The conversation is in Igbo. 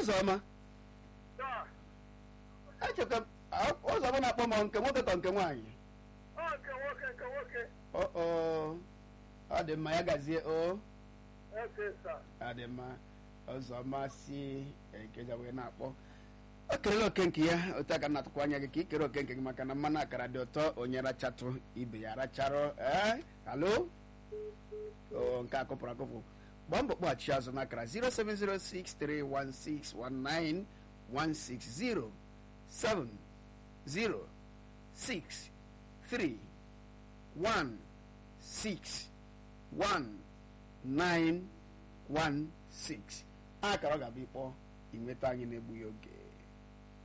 ụzọma taa echeka m a- ụzọma na-akpọ m nke nwoke ka nke nwaanyị ọ nke nwoke nke nwoke o o ọ dị mma ya gazie o eke sa ọ dị mma ụzọma si ekeja wee na-akpọ o kerela oke nke ya otu aka na-atụkwa anya gị ka i kere oke nke gị maka na mmanụ akara dị ụtọ onye rachatụ ibe ya racharụ ee halo o nke a kụpụrụ akụpụ gbaa mbọ kpọghachi azụ n'akara 07063161916 063161916 akara ọ ga-abụ ịkpọ inweta anyị na-egbughị oge